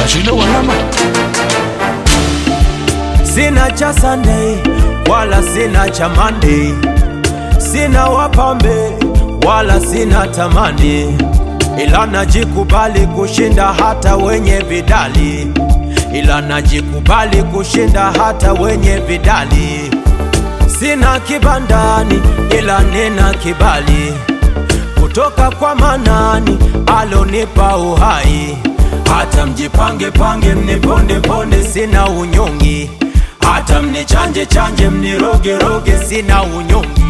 Ashino wanama Sina cha Sunday wala sina cha Monday, sina wapambe wala sina tamani, ila najikubali kushinda hata wenye vidali, ila najikubali kushinda hata wenye vidali. Sina kibandani ila nina kibali kutoka kwa Manani alonipa uhai. Hata mjipange pange mniponde ponde, sina unyongi. Hata mnichanje chanje mniroge roge, sina unyongi.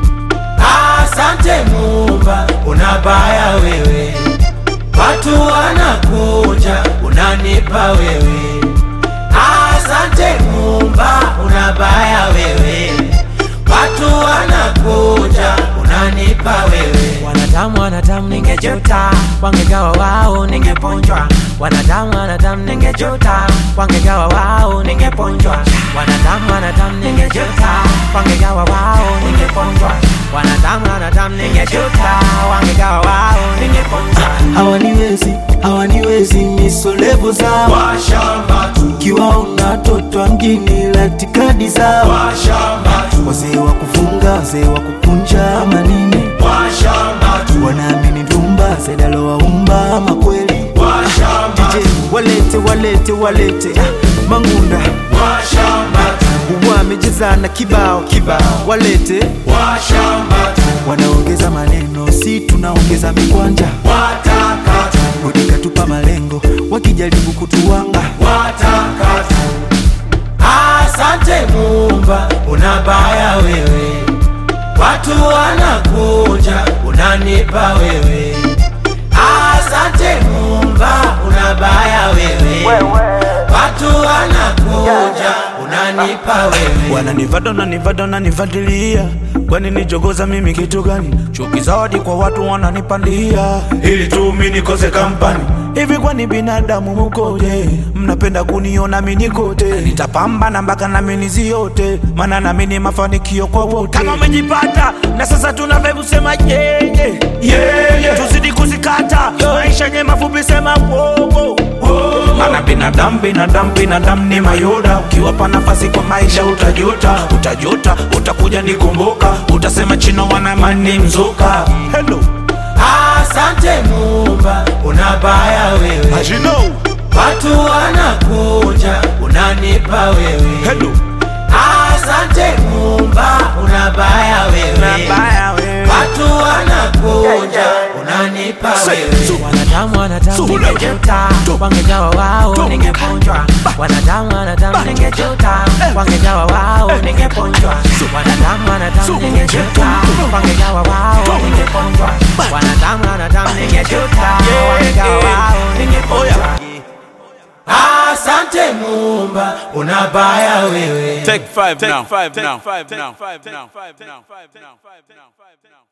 Asante Muumba, unabaya wewe, watu wanakuja, unanipa wewe. Asante Muumba, unabaya wewe, watu wanakuja, unanipa wewe. Wanadamu wanadamu, ningejuta wangegawa wao, ningeponjwa. Wanadamu wanadamu, ningejuta wangegawa wao, ningeponjwa. Wanadamu wanadamu, ningejuta wangegawa wao, ningeponjwa. Wanadamu wanadamu, ningejuta wangegawa wao, ningeponjwa. hawaniwezi hawaniwezi misolevu zao Washamba tu, kiwa unatotwa mjini latikadi zao washamba tu, wazee wa kufunga wazee wa kukunja ama nini washamba tu, wanaamini ndumba zedalowaumba ama kweli washamba DJ walete walete walete ah, mangunda washamba tu, wamejezana kibao kibao walete washamba tu, wanaongeza maneno si tunaongeza mikwanja wataka tu, udikatupa malengo wakijaribu kutuwanga wataka tu. Asante Muumba, unabaya wewe, watu wanakuja, unanipa wewe. Asante Muumba, unabaya wewe, watu wanakuja, unanipa wewe. wananivada nanivada nanivadilia kwani nijogoza mimi kitu gani chuki zawadi kwa watu wananipandia ili tu mi nikose kampani hivi kwani binadamu mukoje mnapenda kuniona mi nikote nitapambana mpaka nami niziote maana nami ni mafanikio kwa wote kama umejipata na sasa tunavyovu sema yeye yeye tuzidi kuzikata maisha nye mafupi sema wowo maana binadamu binadamu binadamu ni mayoda ukiwapa nafasi kwa maisha utajuta utajuta utakuja nikumbuka utasema chino wanamani mzuka hello Asante Muumba, unabaya wewe, as you know watu wanakuja, unanipa wewe. hello Asante Muumba, unabaya wewe, nabaya wewe watu wanakuja, unanipa Say, wewe. so- Wanadamu wanadamu, so- ningejuta to- wangegawa wao, to- ningeponjwa. Wanadamu wanadamu, Ba- ningejuta Eh. wangegawa wao, Eh. ningeponjwa. So- Wanadamu wanadamu, so- ningejuta to- wangegawa wao, to- ningeponjwa. Ba- Wanadamu wanadamu, ningejuta Yeah, wangegawa yeah. wao, Oh, ningeponjwa. yeah. Asante Muumba, unabaya wewe. Take five now. Take five now. Take five now. Take five now. Take five now.